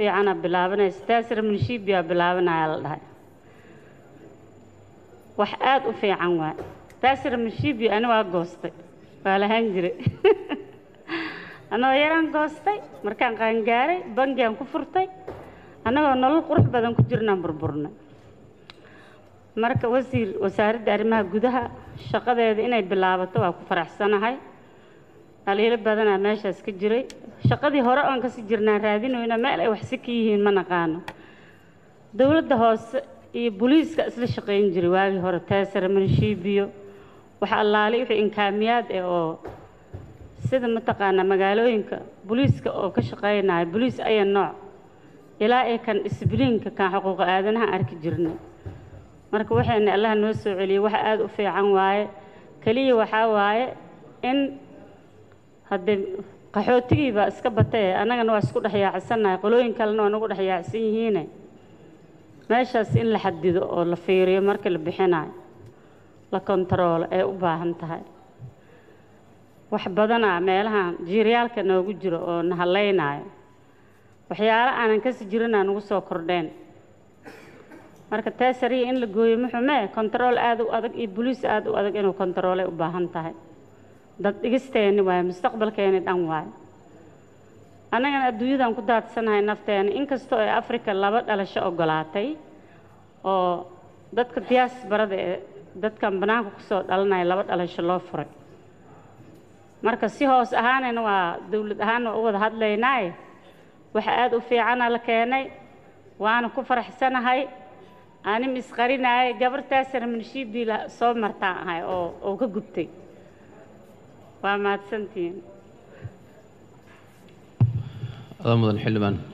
fiicana bilaabanaysa taasir minshiibiyaa bilaabanaya la dhahay wax aada u fiican waay taasir minshiibi ani waa goostay waa lahaan jiray anagoo yaraan goostay markaan qaangaaray bangiaan ku furtay annagoo nolol qurux badan ku jirnaan burburnay marka wasiir wasaaradda arrimaha gudaha shaqadeeda inay bilaabato waa ku faraxsanahay dhaliilo badanaa meeshaas ka jiray shaqadii hore oon kasii jirnaan raadinoyna meel ay waxsi ka yihiin ma naqaano dowladda hoose iyo booliiska isla shaqayn jiray waagii hore teesare manshiibiyo waxa allaali wixii inkaamiyaad eh oo sida mataqaanaa magaalooyinka booliiska oo ka shaqaynaya booliis aya nooc ilaa ay kan disbliinka kan xuquuqa aadanaha arki jirnay marka waxayna allaha noo soo celiyey waxa aada u fiican waaye keliya waxaa waaye in haddee qaxootigii baa iska batay annagana waa isku dhex yaacsannahay qolooyin kalena waa nagu dhex yaacsan yihiine meeshaas in la xadido oo la fiiriyo marka la bixinayo la kontaroolo ee u baahan tahay wax badanaa meelahan jiiryaalka noogu jiro oo na hadlaynaayo waxyaalo aanan kasi jirinaa nagu soo kordheen marka taasariya in la gooyo muxumee kontarool aada u adag iyo boliis aada u adag inuu kontaroolay u baahan tahay dad dhigisteeni waayo mustaqbalkeeni dhan waayo annagana adduunyadan ku daadsanahay nafteena inkastoo ay africa laba dhalasho ogolaatay oo dadka diyaasbarada ee dadkan bannaanka kusoo dhalanaya laba dhalasho loo furay marka si hoos ahaanayna waa dowlad ahaan waa u wada hadlaynaaye waxa aada u fiicana la keenay waana ku faraxsanahay anim isqarinaayay gabartaasana minshiibiila soo martaan ahay oo oo ka gubtay waa mahadsantihiin adaa mudan xildhibaan